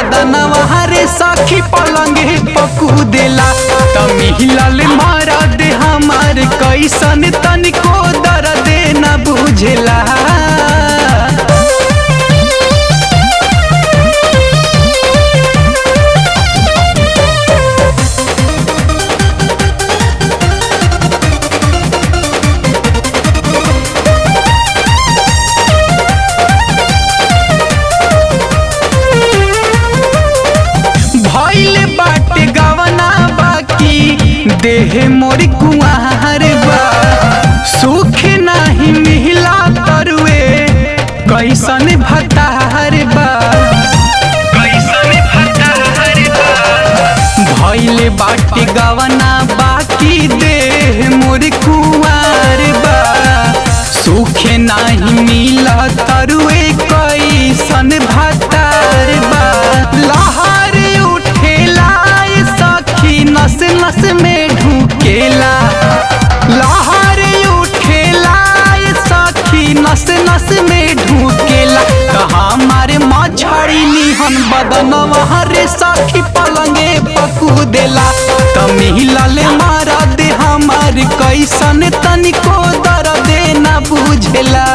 बदनवा रे सखी पलंगे पकू देला त मिलल मरद हमार कैसन तनिको दर्द न बुझेला भइल बाटे गवना बाकी देह मोर कुआर बा सुख नाही मिला तरुए कैसन भतार बा कैसन भतार बा भइल बाटे गवना बाकी देह मोर कुआर बा सुख नाही मिला तरुए कैसन भतार बा लहर उठेला ए सखी नस नस में ढुकेला लहर उठेला ए सखी नस नस में ढुकेला त हमारे मछड़ी निहन बदनवा रे सखी पलंगे पकू देला त मिलल मरद हमार कैसन तनिको दर्द न बुझेला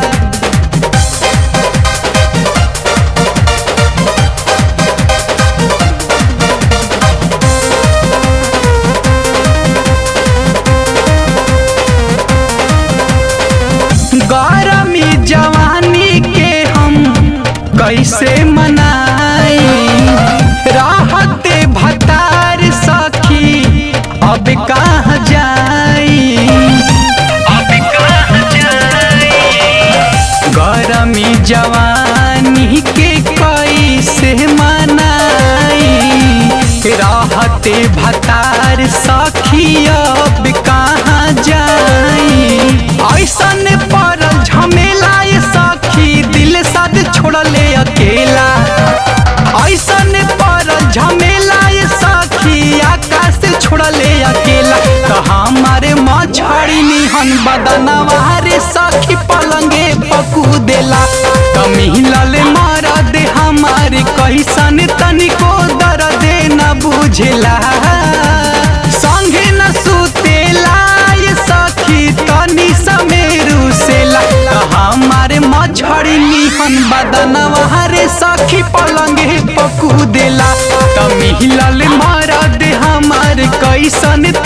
गरमी जवानी के हम कैसे मनाई राहते भतार सखी अब कहाँ जाई अब कहाँ जाई गरमी जवानी के कैसे मनाई राहते भतार सखी अब कहाँ जाई ऐसन पर झमेला ये सखी दिल साथ छोड़ले अकेला ऐसन पर झमेला ये सखी आकाश से छोड़ले अकेला तो हमारे मछड़ी निहन बदनवा रे सखी पलंगे पकू देला तो मिलल मरद हमारे कैसन तनिको दर्द न बुझेला संगे न सुतेला ये सखी तनी समेरू सेला त हमारे मछड़ी निहन बदनवा रे सखी पलंगे पकू देला त मिलल मरद हमार कैसन